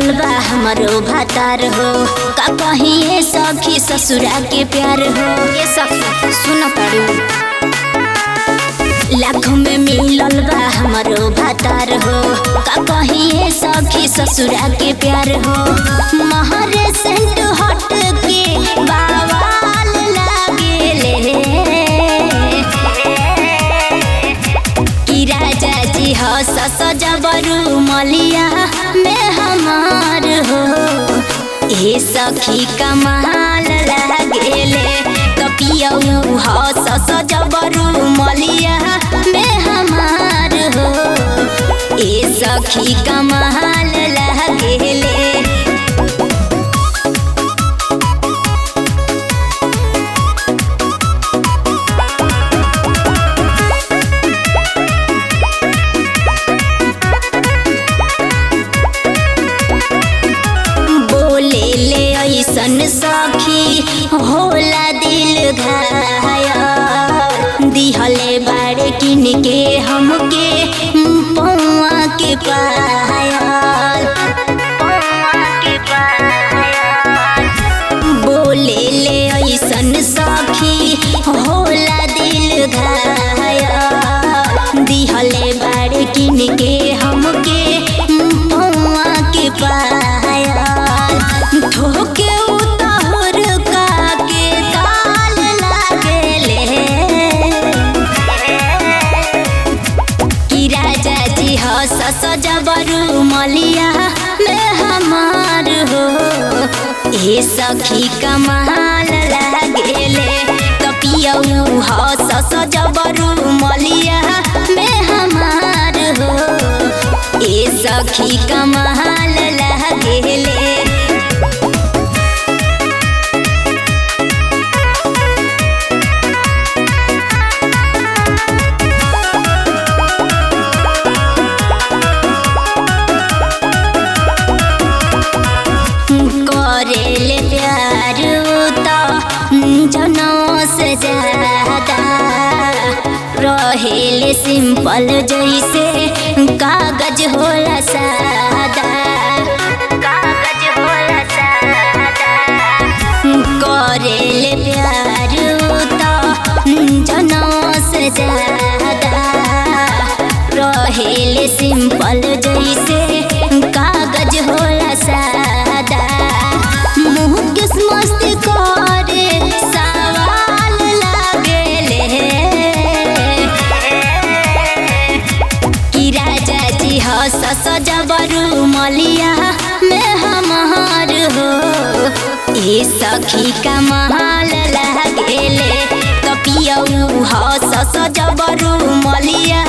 मिलल बा हमरो भातार हो का कहिए सखी ससुरा के प्यार हो ये सखी सुन तारू लाख में मिलल बा हमरो भातार हो का कहिए सखी ससुरा के प्यार हो महरे सेंट हट के बावाल लागेले कि राजा जी हो सस जबरू मलिया में हमार हो ए सखी कमाल लागेले कपियऊ हो सस जबरू मलिया में हमार हो ए सखी कमाल लागेले बोले ले ऐसन सखी होला दिल घाया दिहले बाड़े किन के हमके पौआ के पायल बोले ले ऐसन सखी होला दिल घाया दिहले बाड़े किन के हमके पौआ के पायल ठोके उतार का के ताल लागेले कि राजा जी हो सस जबरू मलिया में हमार हो ए सखी कमाल लागेले कपियऊ हो सस जबरू मलिया में हमार हो ए सखी कमाल लागेले करेले प्यार तो जनों से ज्यादा रहेले सिंपल जैसे कागज होला सादा कागज होला सादा करेले प्यार तो जनों से ज्यादा रहेले सिंपल जैसे कागज होला सादा मुँह किस मस्त करे सवाल लागेले कि राजा जी हो सस जबरू मलिया में हमार हो ए सखी कमाल लागेले कपियऊ हो सस जबरू मलिया